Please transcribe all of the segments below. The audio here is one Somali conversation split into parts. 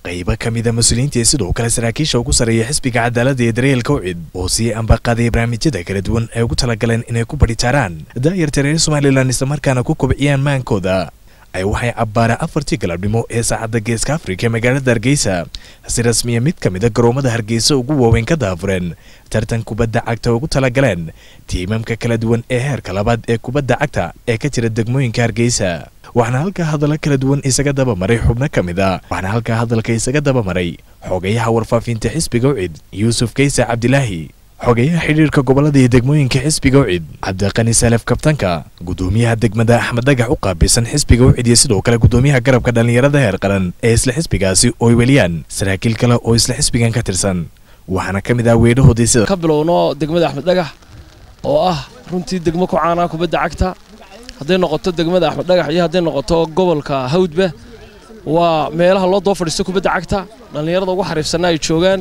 qaybo ka mida mas-uuliyiintii sidoo kale saraakiisha ugu sarreeya xisbiga cadaaladda ee daryeelka ucid oo sii ambaqaaday barnaamijyada kala duwan ay ugu talagaleen inay ku badhitaaraan daayarta reer somalilan islamarkaana ku kobciyaan maankooda ay waxay cabbaara afartii galabnimo ee saacadda geeska afrika ee magaalada hargeysa si rasmiya mid ka mida garoomada hargeysa ugu waaweyn ka daafureen tartan kubadda cagta ugu talagaleen tiimamka kala duwan ee heerka labaad ee kubadda cagta ee ka jira degmooyinka hargeysa waxaana halkaa hadalla kala duwan isaga dabamaray xubno ka mid a waxaana halkaa hadalka isaga dabamaray xogayaha warfaafinta xisbiga ucid yuusuf kaysa cabdilaahi xogeyaha xidhiirka gobolada iyo degmooyinka xisbiga ucid cabdiqani salef kabtanka gudoomiyaha degmada axmed dhagax u qaabilsan xisbiga ucid iyo sidoo kale gudoomiyaha garabka dhallinyarada heer qaran ee isla xisbigaasi oo ay weliyaan saraakiil kale oo isla xisbigan ka tirsan waxaana ka mid ah weedhahoodii sida ka bilowno degmada axmed dhagax oo ah runtii degmo ku caanaa kubadda cagta hadday noqoto degmada axmed dhagax iyo hadday noqoto gobolka hawdba waa meelaha loo doo fadhiisto kubadda cagta dhallinyarada ugu xariifsanna ay joogaan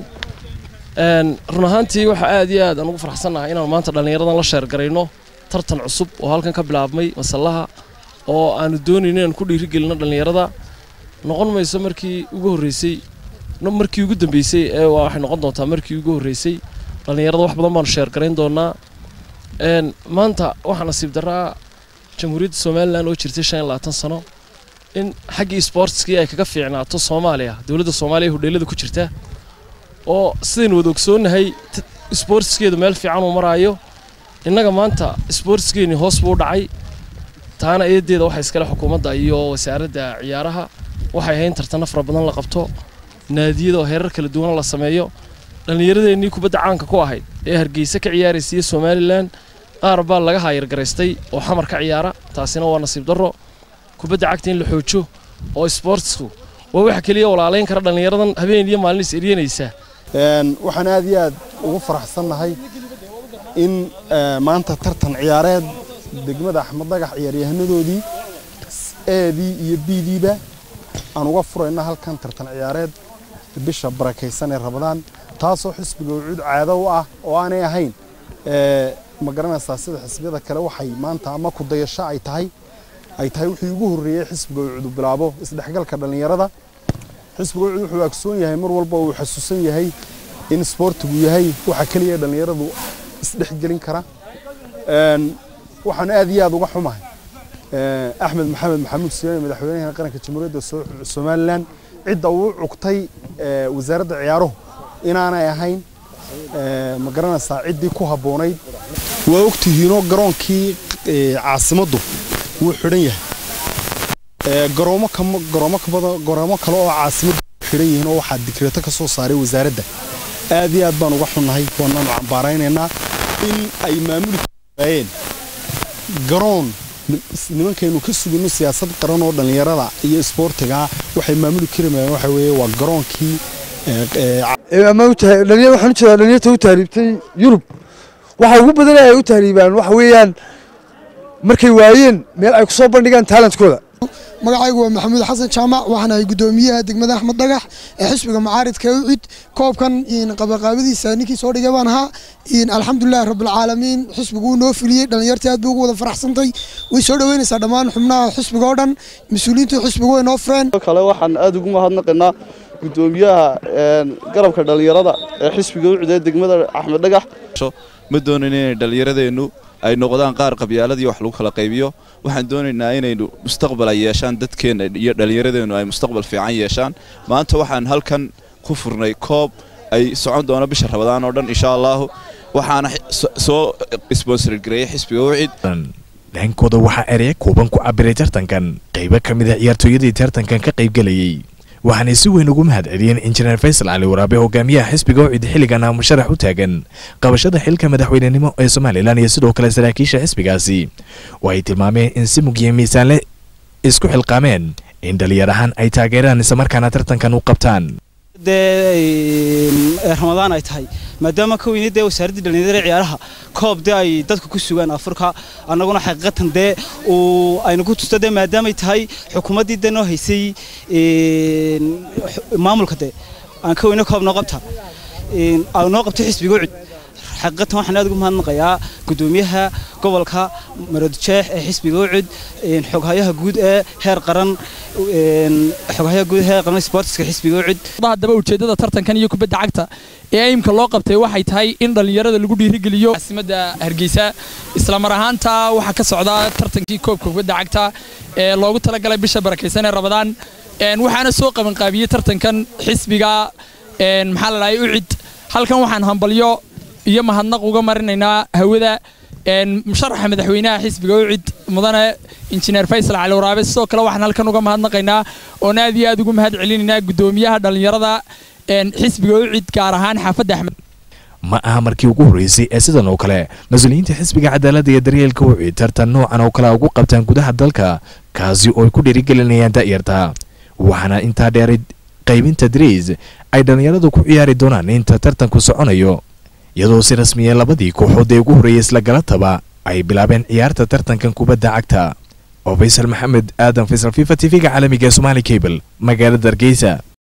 run ahaantii waxaa aad iyo aad aan ugu faraxsannahay inaan maanta dhallinyaradan la sheergarayno tartan cusub oo halkan ka bilaabmay masallaha oo aanu doonayno inaan ku dhiirigelino dhallinyarada noqon mayso markii ugu horreysay markii ugu dambeysay ee waxay noqon doontaa markii ugu horreysay dhallinyarada wax badan baanu sheergarayn doonaa maanta waxaa nasiib daraa jamhuuriyadda somalilan oo jirtay shan iyo labaatan sano in xaggii sportskii ay kaga fiicnaato soomaaliya dowladda soomaaliya hodheelada ku jirta oo sidaynu wada ogsoonnahay sboortskeedu meel fiican uu maraayo innaga maanta sboortskeennii hoos buu u dhacay taana eedeeda waxaa iskale xukuumadda iyo wasaaradda ciyaaraha waxay ahayn tartanno fara badan la qabto naadiyada oo heerar kala duwana la sameeyo dhallinyaradeennii kubadda caanka ku ahayd ee hargeysa ka ciyaaraysiiyo somalilan qaar baa laga haayargaraystay oo xamar ka ciyaara taasina waa nasiib darro kubadda cagta in la xoojo oo sboortsku waa waxa keliya walaalayn kara dhallinyaradan habeen iyo maalin is eryanaysa waxaan aad iyo aad ugu faraxsannahay in maanta tartan ciyaareed degmada axmed dhagax ciyaaryahanadoodii eedii iyo biidiiba aan uga furayno halkan tartan ciyaareed bisha barakaysan ee rabadaan taasoo xisbiga ucuud caado u ah oo aanay ahayn ma garanaysaa sida xisbiyada kale waxay maanta ama ku dayasho ay tahay ay tahay wixii ugu horreeyey xisbiga ucuud bilaabo isdhexgalka dhallinyarada xisbiga ucuud wuxuu agsoon yahay mar walba uu xasuusan yahay in isboortigu yahay waxa keliya dhallinyaradu isdhexgelin kara waxaan aad iyo aad uga xumahay axmed maxamed maxamuud siyaane madaxweynaha qaranka jamhuuriyadda somalilan cidda uu cugtay wasaaradda ciyaaruhu inaanay ahayn ma garanaysaa ciddii ku habboonayd waa ogtihiinoo garoonkii caasimaddu wuu xidhan yahay garoomo garoomo kale oo caasimaddu xidhan yihiin oo waxaa dikreeto ka soo saaray wasaaradda aad iyo aad baan uga xunnahay waanaanu cambaaraynaynaa in ay maamuli waayeen garoon nimankaynu ka sugino siyaasad qaran oo dhallinyarada iyo isboortiga waxay maamuli kari maayeen waxa weeye waa garoonkii waxaan u jeedaa dhalinyarta u tahriibtay yurub waxa ugu badan ay u tahriibaan waxa weeyaan markay waayeen meel ay ku soo bandhigaan talentkooda magacaygu waa maxamuud xasan jaamac waxaan ahay gudoomiyaha degmada axmed dhagax ee xisbiga macaaridka ucid koobkan qabaqaabadiisa ninkii soo dhigay baan ahaa alxamdulilahi rabbilcaalamiin xisbigu wuu noo fuliyey dhallinyartii aad bay ugu wada faraxsantay way soo dhoweynaysaa dhammaan xubnaha xisbiga oo dhan mas-uuliyiintu xisbigu way noo fureen kale waxaan aad ugu mahadnaqaynaa gudoomiyaha garabka dhallinyarada ee xisbiga ucid ee degmada axmed dhagax ma doonayn inay dhallinyaradeennu ay noqdaan qaar qabyaaladii wax lagu kala qaybiyo waxaan doonaynaa inaynu mustaqbal ay yeeshaan dadkeenna iyo dhallinyaradeennu ay mustaqbal fiican yeeshaan maanta waxaan halkan ku furnay koob ay socon doono bisha rabadaan oo dhan insha allaahu waxaana soo sponsor gareeyay xisbiga wicid dhankooda waxaa ereya kooban ku cabiray tartankan qaybo ka mid a ciyaartooyadii tartankan ka qaybgelayey waxaanay si weyn ugu mahad celiyeen injineer faysal cali waraabe hogaamiyaha xisbiga ucid xilligan aa musharax u taagan qabashada xilka madaxweynenimo ee somalilan iyo sidoo kale saraakiisha xisbigaasi oo ay tilmaameen in si mugya miisaanle isku xilqaameen in dhalinyar ahaan ay taageeraan islamarkaana tartankan u qabtaan dee ramadaan ay tahay maadaama ka weyne dee wasaaraddii dhallinyarada ciyaaraha koob dee ay dadku ku sugaan afurka annaguna xaqiiqatan dee uu aynu ku tusto dee maadaamay tahay xukuumaddii dee noo haysay maamulka dee aan ka weyne koob noo qabta noo qabtay xisbiga ucud xaqiiqatan waxaan aad ugu mahadnaqayaa gudoomiyaha gobolka maroodjeex ee xisbiga ucud xoghayaha guud ee heer qaran xoghayaha guud ee heer qaran sportska xisbiga ucud haddaba ujeeddada tartankan iyo kubadda cagta ee aimka loo qabtay waxay tahay in dhallinyarada lagu dhiirigeliyo caasimadda hargeysa islamar ahaanta waxaa ka socda tartankii koobka kubadda cagta ee loogu talagalay bisha barakaysan ee rabadaan waxaana soo qabanqaabiyey tartankan xisbiga maxaa la dhahay ucid halkan waxaan hambalyo iyo mahadnaq uga marinaynaa hawada musharaxa madaxweynaha xisbiga ucid mudane injineer faysal cali waraabe sidoo kale waxaan halkan uga mahadnaqaynaa oon aad iyo aad ugu mahad celinaynaa gudoomiyaha dhallinyarada xisbiga ucid gaar ahaan xaafadda axmed ma aha markii ugu horreysay ee sidan oo kale mas-uuliyiinta xisbiga cadaaladda iyo daryeelka wicid tartan noocan oo kale ugu qabtaan gudaha dalka kaasi oo ay ku dhiirigelinayaan da'yarta waxaana intaa dheeray qaybinta dariis ay dhallinyaradu ku ciyaari doonaan inta tartanku soconayo iyadoo si rasmiya labadii kooxood ee ugu horreeyay isla galataba ay bilaabeen ciyaarta tartankan kubadda cagta oo faysal maxamed aadan faysal fifa t v-ga caalamiga ee somaali cable magaalada hargeysa